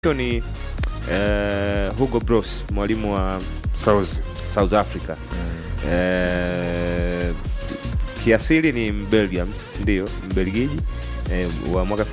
Hiyo ni eh, Hugo Bros mwalimu wa South. South Africa eh, kiasili ni Mbelgium, si ndio? Mbelgiji eh, wa mwaka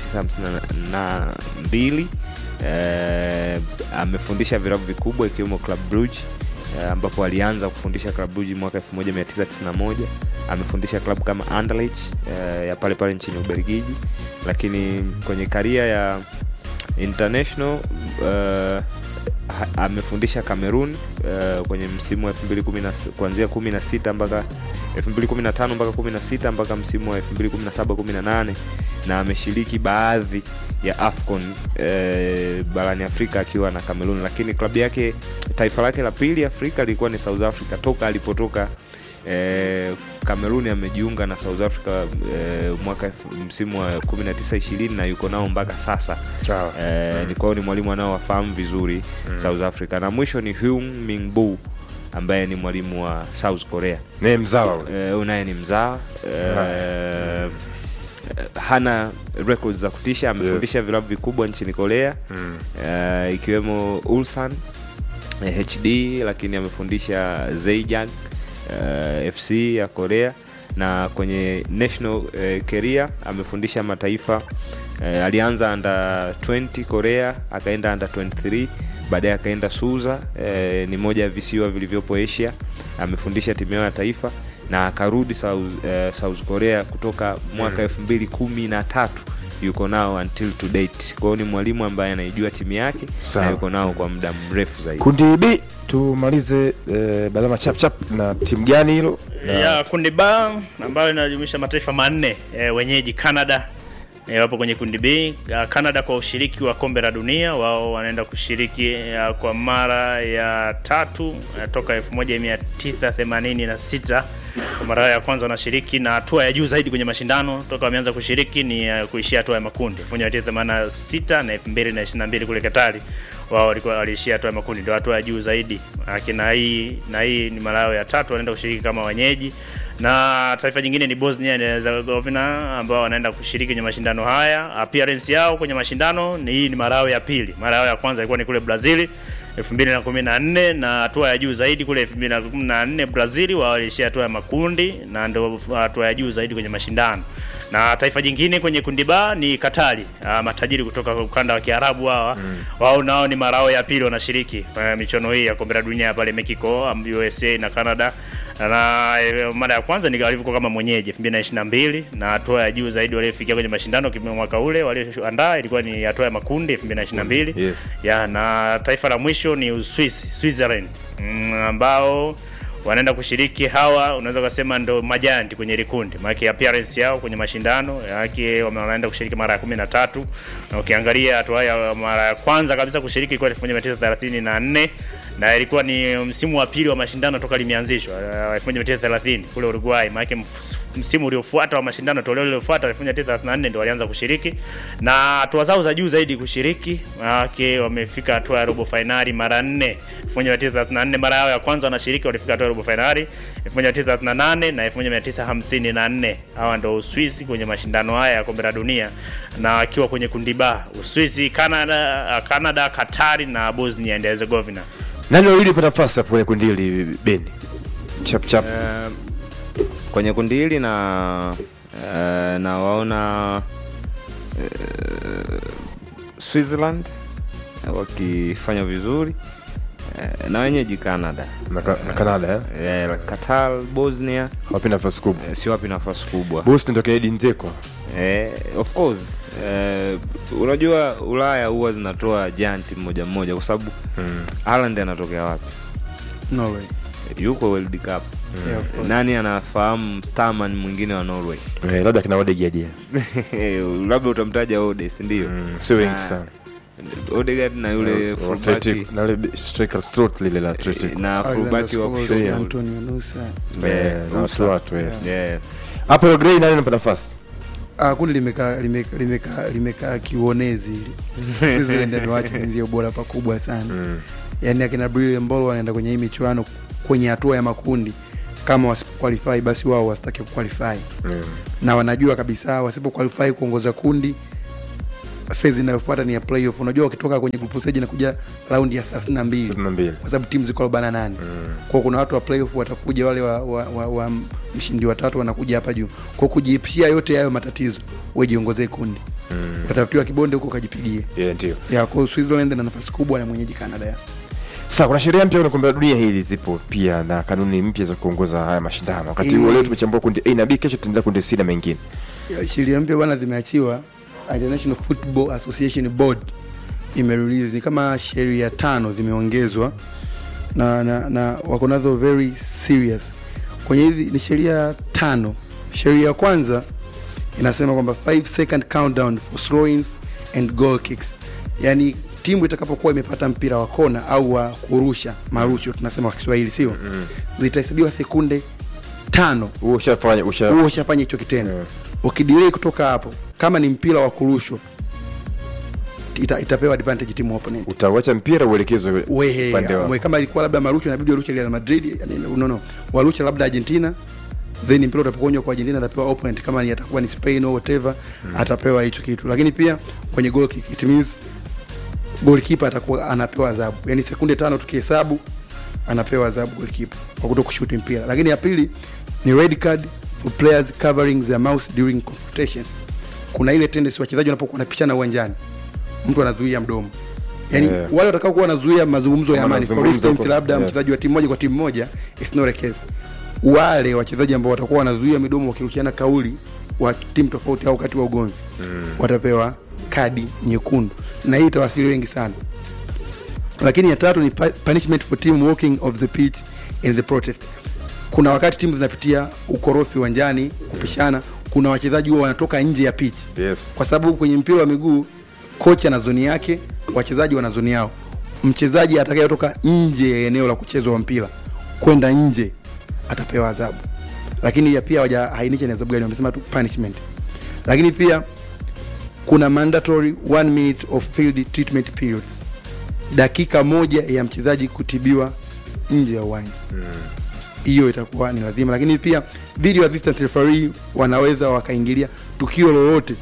1952 eh, amefundisha vilabu vikubwa ikiwemo Club Brugge eh, ambapo alianza kufundisha Club Brugge mwaka 1991. Amefundisha klabu kama Anderlecht eh, ya pale pale nchini Ubelgiji, lakini kwenye karia ya international uh, ha- amefundisha Cameroon uh, kwenye msimu wa 2010 kuanzia 16 mpaka 2015 mpaka 16 mpaka msimu wa 2017 18 na ameshiriki baadhi ya AFCON eh, barani Afrika akiwa na Cameroon, lakini klabu yake taifa lake la pili Afrika lilikuwa ni South Africa toka alipotoka eh, Cameroon amejiunga na South Africa eh, mwaka elfu- msimu wa 19 20 na yuko nao mpaka sasa Sawa. eh, ni kwao ni mwalimu anaowafahamu vizuri South Africa na mwisho ni Hyun Min Bu ambaye ni mwalimu wa South Korea Naye mzawa ule. eh, huyu naye ni mzaa eh, hana records za kutisha amefundisha vilabu vikubwa nchini Korea Mm. eh, ikiwemo Ulsan eh, HD lakini amefundisha Zhejiang eh, FC ya Korea na kwenye national eh, career amefundisha mataifa eh, alianza under 20 Korea akaenda under 23 baadaye akaenda Suza eh, ni moja ya visiwa vilivyopo Asia amefundisha timu yao ya taifa na akarudi South, eh, South Korea kutoka mwaka elfu mbili kumi na tatu yuko nao until to date. Kwa hiyo ni mwalimu ambaye anaijua timu yake Sawa. na yuko nao kwa muda mrefu zaidi. Kundi B tumalize eh, Balama chap chap na timu gani hilo? Na- ya kundi ba ambayo inajumuisha mataifa manne e, wenyeji Canada e, wapo kwenye kundi B. Ya, Canada kwa ushiriki wa kombe la dunia, wao wanaenda kushiriki ya, kwa mara ya tatu ya, toka 1986 kwa mara yao ya kwanza wanashiriki na hatua ya juu zaidi kwenye mashindano toka wameanza kushiriki ni uh, kuishia hatua ya makundi 1986 na 2022 kule Katari wao walikuwa waliishia hatua ya makundi, ndio hatua ya juu zaidi. Lakini na hii na hii ni mara yao ya tatu wanaenda kushiriki kama wenyeji, na taifa jingine ni Bosnia and Herzegovina ambao wanaenda kushiriki kwenye mashindano haya. Appearance yao kwenye mashindano ni hii ni mara yao ya pili. Mara yao ya kwanza ilikuwa ni kule Brazil 2014 na hatua ya juu zaidi kule 2014 Brazil wao waliishia hatua ya makundi na ndio hatua ya juu zaidi kwenye mashindano. Na taifa jingine kwenye kundi ba ni Katari, ah, matajiri kutoka ukanda wa Kiarabu hawa wao nao ni marao ya pili wanashiriki eh, michuano hii ya kombe la dunia pale Mexico, um, USA na Canada na eh, mara ya kwanza ni walivyokuwa kama mwenyeji 2022 na hatua ya juu zaidi waliofikia kwenye mashindano kimwa mwaka ule walioandaa ilikuwa ni hatua ya makundi 2022 Yes. ya na taifa la mwisho ni Uswisi, Switzerland mm, ambao wanaenda kushiriki hawa, unaweza kusema ndo majanti kwenye ile kundi, maana appearance yao kwenye mashindano yake wame- wanaenda kushiriki mara ya 13 na ukiangalia hatua ya mara ya kwanza kabisa kushiriki ilikuwa 1934 na ilikuwa ni msimu wa pili wa mashindano toka limeanzishwa uh, 1930 kule Uruguay. Maana mf- msimu uliofuata wa mashindano, toleo lililofuata 1934 ndio walianza kushiriki na hatua zao za juu zaidi kushiriki, maana wamefika hatua ya robo finali mara nne. 1934 mara yao ya kwanza wanashiriki, walifika hatua ya robo finali 1938 na 1954. Hawa ndio Uswisi kwenye mashindano haya ya kombe la dunia, na akiwa kwenye kundi ba Uswisi, Canada, Canada, Katari na Bosnia and Herzegovina. Nani wawili pata nafasi hapo kwenye kundi hili Beni? Chap chap. Eh, kwenye kundi hili na eh, na waona eh, Switzerland eh, wakifanya vizuri eh, na wenyeji Canada Na, ka- na Canada eh? eh, Qatar, Bosnia Wapi nafasi kubwa? eh, si wapi nafasi kubwa Bosnia ndio Kennedy Nzeko. Eh, of course eh, unajua Ulaya huwa zinatoa janti mmoja mmoja kwa sababu Mm. Haaland anatokea wapi? Norway. Yuko World Cup. Yeah, of course. Nani anafahamu starman mwingine wa Norway? Eh, labda kina Odegaard. Labda utamtaja Ode, si ndio? Mm, sio wengi Na sana. Odegaard na yule Eh, fullback Athletic- na yule striker Strot lile la Athletic. na Alexander fullback wa Scholes, kushoto. Antonio Nusa. Eh, Eh, na watu watu yes. Yeah. Hapo Grey nani anapata nafasi? Ah, kundi limekaa limekaa limekaa limekaa kiuonezi hili. Switzerland amewacha wenzio ubora pakubwa sana. Mm. Yaani akina Bril Mbolo wanaenda kwenye hii michuano kwenye hatua ya makundi kama wasipoqualify basi wao wasitaki kuqualify Mm. na wanajua kabisa wasipoqualify kuongoza kundi phase inayofuata ni ya playoff unajua wakitoka kwenye group stage na kuja raundi ya 32 32. kwa sababu timu ziko 48 mm. kwa kuna watu wa playoff watakuja wale wa, wa, wa, wa mshindi watatu wanakuja hapa juu kwa kujiepshia yote hayo matatizo wewe jiongozee kundi mm. utatafutiwa kibonde huko ukajipigie Yeah, ndio. ya kwa hiyo Switzerland na nafasi kubwa na mwenyeji Canada ya Sasa kuna sheria mpya kwenye kombe la dunia hili zipo pia na kanuni mpya za kuongoza haya mashindano. Wakati Eh. huo leo tumechambua kundi A na B, kesho tutaanza kundi C na mengine. Ya, sheria mpya bwana zimeachiwa International Football Association Board imerelease ni kama sheria tano zimeongezwa na, na, na wako nazo very serious kwenye hizi ni sheria tano sheria ya kwanza inasema kwamba 5 second countdown for throw-ins and goal kicks yani timu itakapokuwa imepata mpira wa kona au wa kurusha marusho tunasema kwa Kiswahili sio mm zitahesabiwa sekunde tano Huo ushafanya usha huo ushafanya hicho kitendo Yeah. ukidilei kutoka hapo kama ni mpira wa kurushwa ita, itapewa advantage timu opponent utauacha mpira uelekezwe wehe upande wa we, kama ilikuwa labda marusha inabidi warushe Real Madrid yani, no, no. warushe labda Argentina then mpira utapokonywa kwa Argentina atapewa opponent kama ni atakuwa ni Spain au whatever atapewa hicho kitu lakini pia kwenye goal kick it means goalkeeper atakuwa anapewa adhabu yani sekunde tano tukihesabu anapewa adhabu goalkeeper kwa kuto kushuti mpira lakini ya pili ni red card for players covering their mouth during confrontations kuna ile tendency wachezaji wanapokuwa wanapishana uwanjani mtu anazuia mdomo yani Yeah. wale watakao kuwa wanazuia mazungumzo ya amani for Mazungumzo instance kwa- labda yeah. mchezaji wa timu moja kwa timu moja it's not a case wale wachezaji ambao watakuwa wanazuia midomo wakirushiana kauli wa timu tofauti au wakati wa ugomvi mm. watapewa kadi nyekundu na hii itawasili wengi sana lakini ya tatu ni pu- punishment for team walking of the pitch in the protest kuna wakati timu zinapitia ukorofi uwanjani kupishana kuna wachezaji huwa wanatoka nje ya pitch yes kwa sababu kwenye mpira wa miguu kocha ana zoni yake wachezaji wana zoni yao mchezaji atakayetoka nje ya eneo la kuchezwa wa mpira kwenda nje atapewa adhabu lakini ya pia hawajaainisha ni adhabu gani wamesema tu punishment lakini pia kuna mandatory one minute of field treatment periods dakika moja ya mchezaji kutibiwa nje ya uwanja hiyo itakuwa ni lazima lakini pia video assistant referee wanaweza wakaingilia tukio lolote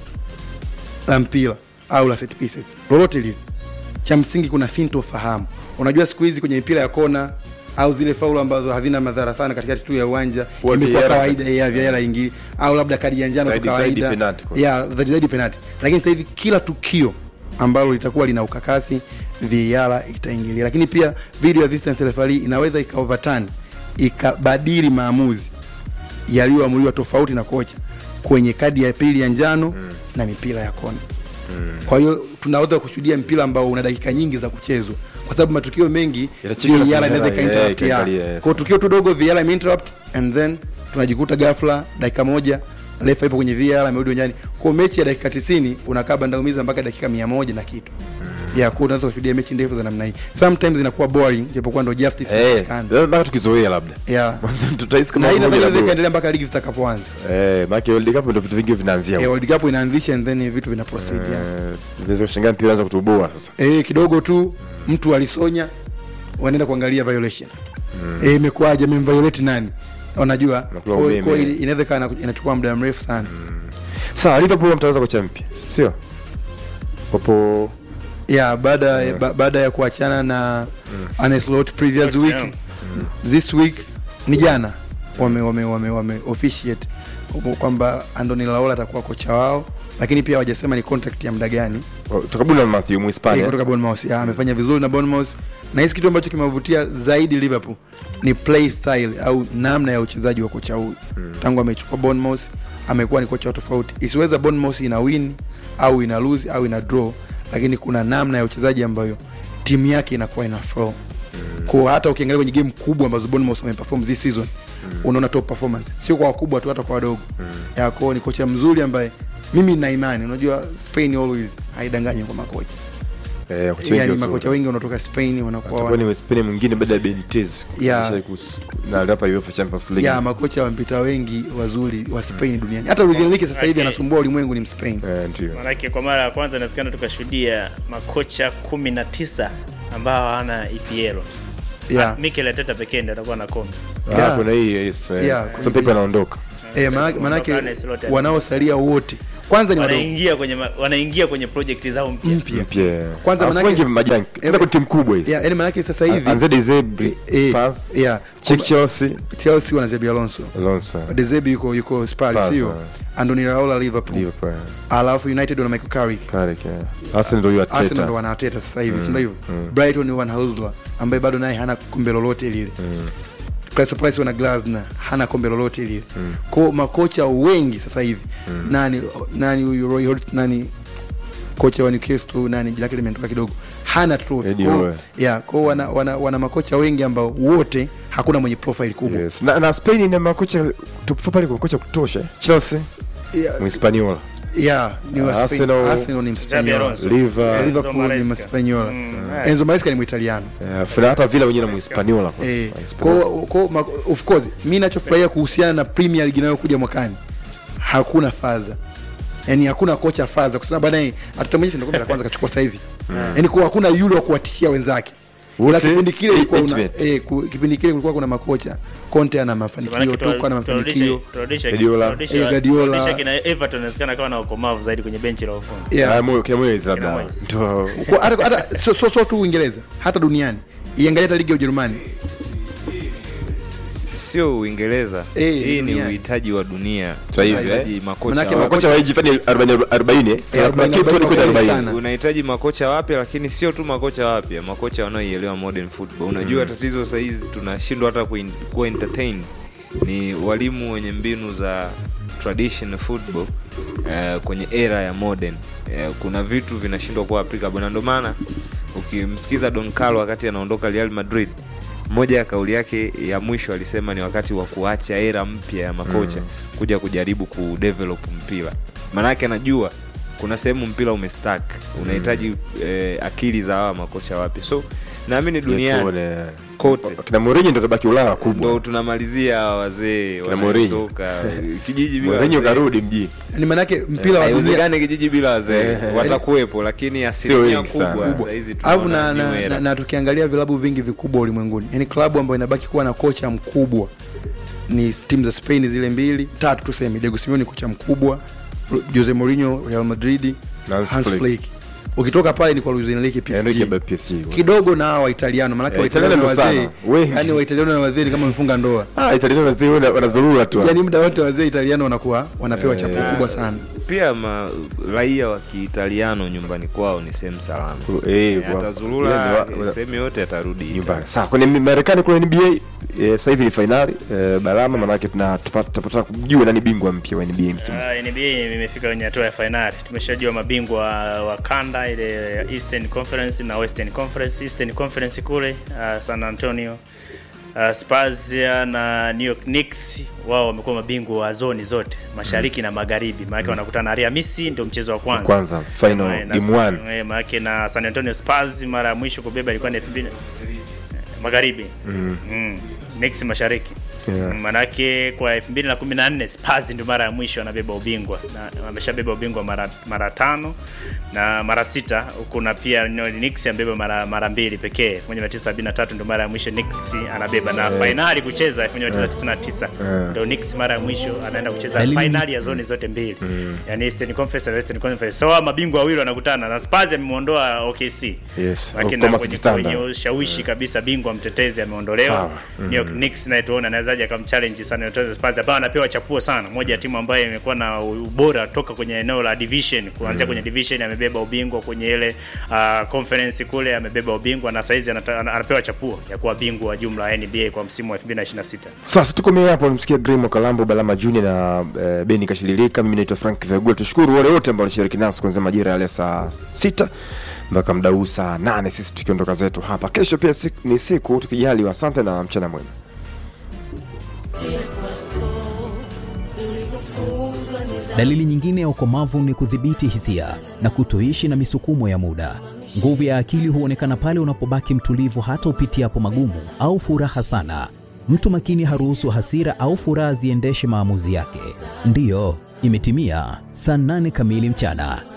la mpira au la set pieces lolote lile cha msingi kuna sintofahamu unajua siku hizi kwenye mipira ya kona au zile faulu ambazo hazina madhara sana katikati tu ya uwanja Huwa imekuwa VAR kawaida ya vyara ingi au labda kadi ya njano tu Zaidi- zaidi kawaida penalty kwa- ya zaidi zaidi penalty lakini sasa hivi kila tukio ambalo litakuwa lina ukakasi VAR itaingilia lakini pia video assistant referee inaweza ika overturn ikabadili maamuzi yaliyoamuliwa tofauti na kocha kwenye kadi ya pili ya njano mm. na mipira ya kona mm. kwa hiyo tunaweza kushuhudia mpira ambao una dakika nyingi za kuchezwa kwa sababu matukio mengi Itachika VAR na inaweza VAR, ikainterrupt eh, ya. ikaangalia, yes. kwa hiyo tukio tu dogo VAR imeinterrupt and then tunajikuta ghafla dakika moja refa ipo kwenye VAR amerudi uwanjani kwa mechi ya dakika 90 unakaa bandaumiza mpaka dakika 100 na kitu ya kwa unaweza kushuhudia mechi ndefu za namna hii sometimes inakuwa boring japokuwa ndo justice eh inapatikana labda tukizoea labda yeah Mwanzo tutahisi kama na hii moja nadhani la inaweza bure. ikaendelea mpaka ligi zitakapoanza eh maana World Cup ndio vitu vingi vinaanzia eh, huko. World Cup inaanzisha and then vitu vina proceed yeah. Eh, Unaweza kushangaa mpira unaanza kutuboa sasa eh, kidogo tu mtu alisonya wanaenda kuangalia violation eh, imekuwaje amemviolate nani unajua Unakuwa kwa- umeme. kwa ili- inaweza kaa inachukua muda mrefu sana sawa Liverpool mtaanza kocha mpya sio wapo yeah, baada ya ba, baada ya kuachana na Arne Slot previous Slot, week yeah. this week ni jana wame wame wame, wame officiate kwamba Andoni Laola atakuwa kocha wao lakini pia hawajasema ni contract ya muda gani tukabuni na Matthew Eh, Muhispania kutoka Bournemouth ya, amefanya vizuri na Bournemouth na hisi kitu ambacho kimevutia zaidi Liverpool ni play style au namna ya uchezaji wa kocha huyu mm. tangu amechukua Bournemouth amekuwa ni kocha wa tofauti isiweza Bournemouth ina win au ina lose au ina draw lakini kuna namna ya uchezaji ambayo timu yake inakuwa ina flow mm. kwa hata ukiangalia kwenye game kubwa ambazo Bournemouth wameperform this season mm. unaona top performance sio kwa wakubwa tu hata kwa wadogo mm. ya kwao ni kocha mzuri ambaye mimi nina imani unajua Spain always haidanganyi kwa makocha eh kocha wengi yani wazuri. makocha wengi wanatoka Spain wanakuwa atakuwa ni Mhispania mwingine baada ya Benitez Yeah. Kisha kus- na hapa UEFA Champions League ya makocha wampita wengi wazuri wa Spain duniani. Hata Luis Enrique sasa hivi Okay. anasumbua ulimwengu ni Mspain. eh ndio Maanake kwa mara ya kwanza inawezekana tukashuhudia makocha kumi na tisa ambao hawana EPL. Yeah. Ah, Mikel Arteta pekee ndiye atakuwa na kombe. ah Yeah. kuna hii yes eh, Yeah, kwa sababu Pepe anaondoka Eh, manake, manake Arne Slot wanaosalia wote kwanza ni wadogo wanaingia kwenye ma- wanaingia kwenye project zao mpya mpya mpya Kwanza Alafu manake- wengi majani tena kwa timu kubwa hizi yeah, yani maanake sasa hivi Anze De Zerbi, eh, eh, Spurs, yeah, Check Chelsea Chelsea wana Xabi Alonso Alonso Dezebi yuko yuko Spurs Spurs, sio eh. Andoni Raola Liverpool Liverpool alafu United wana Michael Carrick Carrick yeah. Arsenal ndio hiyo Arsenal ndo Arteta wana Arteta sasa hivi ndio hivyo Brighton ni wana Husler ambaye bado naye hana kombe lolote lile Crystal Palace wana Glasner hana kombe lolote lile kwa makocha wengi sasa hivi nani nani huyu Roy Hodgson nani kocha wa Newcastle nani jina lake limetoka kidogo hana trophy Eddie Kwa- Howe. yeah kwa wana, wana, wana makocha wengi ambao wote hakuna mwenye profile kubwa Yes. Na, na Spain ina makocha top four pale kwa kocha kutosha. Chelsea, yeah, Mhispaniola. yeah ni wa Spain. Arsenal- Arsenal ni Xabi Mspanyola Alonso. Liver, Liverpool ni Maresca. Mspanyola Mm, Enzo Maresca ni Muitaliano eh, Fina hata Villa wenyewe na Mhispaniola. kwa- Eh, Mhispaniola. kwa, kwa, ma- of course mi nachofurahia kuhusiana na Premier League inayokuja mwakani hakuna faza yani hakuna kocha faza kwa sababu baadaye atatamonyesha ndio kombe la kwanza kachukua sasa hivi yani kwa hakuna yule wa kuwatishia wenzake ila Wote kipindi kile ilikuwa una, ultimate. eh, ku, kipindi kile kulikuwa kuna makocha Conte ana mafanikio Maanake Tuchel ana mafanikio Guardiola. Eh, Guardiola. kina Everton inawezekana kama na ukomavu zaidi kwenye benchi la ufundi yeah. Ah, moyo kina moyo hizi labda. Moyes. Ndio. Kwa- hata hata so, so, so tu Uingereza hata duniani iangalia hata ligi ya Ujerumani sio Uingereza. Eh, Hii ni dunia. uhitaji wa dunia. Sasa hivi, Unahitaji eh. makocha Manake wapya. Makocha wa hizi fani 40 40 eh. Eh, Kuna kitu ni kuja 40 40. sana. unahitaji makocha wapya lakini sio tu makocha wapya makocha wanaoielewa modern football unajua tatizo sahizi tunashindwa hata kuin- kuwa entertained ni walimu wenye mbinu za traditional football eh, kwenye era ya modern eh, kuna vitu vinashindwa kuwa applicable na ndio maana ukimsikiza don carlo wakati anaondoka real madrid moja ya kauli yake ya mwisho alisema ni wakati wa kuacha era mpya ya makocha kuja kujaribu kudevelop mpira maanake anajua kuna sehemu mpira umestak unahitaji eh, akili za hawa makocha wapya so naamini duniani Tuone. kote Kina Mourinho ndio tabaki Ulaya kubwa. ndo tunamalizia hawa wazee Kina Mourinho. wanaondoka kijiji bila Mourinho wazee. karudi mjini. ni maanake mpira wa dunia haiwezekani kijiji bila wazee watakuwepo lakini asilimia wengi sana. kubwa kubwa. sahizi alafu tunaona na, new na, era. na, na tukiangalia vilabu vingi vikubwa ulimwenguni yani klabu ambayo inabaki kuwa na kocha mkubwa ni timu za spain zile mbili tatu tuseme diego simeone kocha mkubwa jose mourinho real madrid Na Hans hans Flick. Flick. ukitoka pale ni kwa luis enrique Enrique psg by PSG. kidogo na hawa waitaliano manake Eh, waitaliano na Italiano wazee sana. Wengi. yani waitaliano na wazee ni kama wamefunga ndoa Ah, Italiano wazee wana- wanazurura tu. yani muda wote wazee italiano wanakuwa wanapewa chapu kubwa sana pia ma, raia wa kiitaliano nyumbani kwao ni sehemu salama Eh, Eh, wa- atazurura yani wa- wana- sehemu yote atarudi nyumbani. Sawa, kwenye Marekani kule NBA eh, sasa hivi ni finali eh, Balama, maanake tuna- tupa- tutapata kujua nani bingwa mpya wa NBA msimu. Uh, NBA imefika kwenye hatua ya fainali. Tumeshajua mabingwa wa, wa kanda ile Eastern Conference na Western Conference. Eastern Conference kule uh, San Antonio uh, Spurs ya na New York Knicks wao wamekuwa mabingwa wa zoni zote mashariki na magharibi, maana wanakutana Alhamisi, ndio mchezo wa kwanza Kwanza final Eh, na game one. eh, maana na San Antonio Spurs mara ya mwisho kubeba ilikuwa ni 2000 magharibi mm. mm. Knicks mashariki Yeah. Mm, manake kwa 2014 Spurs ndio mara ya mwisho anabeba ubingwa na ameshabeba ubingwa mara mara tano na mara sita kuna pia no, Knicks amebeba mara mara mbili pekee 1973 ndio mara ya mwisho Knicks anabeba na finali kucheza 1999 Yeah. ndio Knicks mara ya mwisho anaenda kucheza Dalili- finali ya zoni zote mbili yani Eastern Conference na Western Conference so hawa mabingwa wawili wanakutana na Spurs amemuondoa OKC Yes, Lakini Oklahoma na City kwenye, Thunder. kwenye ushawishi kabisa bingwa mtetezi ameondolewa Sawa. New York Knicks naye tuona anawezaje akamchallenge San Antonio Spurs ambao anapewa chapuo sana, moja ya timu ambayo imekuwa na ubora toka kwenye eneo la division, kuanzia kwenye division amebeba ubingwa kwenye ile uh, conference kule amebeba ubingwa na saizi anata- ana- anapewa chapuo ya kuwa bingwa wa jumla wa NBA kwa msimu wa 2026. Sasa tukomea hapo, msikia Grimo Kalambo, Balama Junior na eh, Beni Kashililika. Mimi naitwa Frank Vegula. Tushukuru wale wote ambao walishiriki nasi kuanzia majira yale saa sita mpaka muda huu saa nane, sisi tukiondoka zetu hapa. Kesho pia siku, ni siku tukijaliwa. Asante na mchana mwema. Dalili nyingine ya ukomavu ni kudhibiti hisia na kutoishi na misukumo ya muda. Nguvu ya akili huonekana pale unapobaki mtulivu hata upitiapo magumu au furaha sana. Mtu makini haruhusu hasira au furaha ziendeshe maamuzi yake. Ndiyo, imetimia saa nane kamili mchana.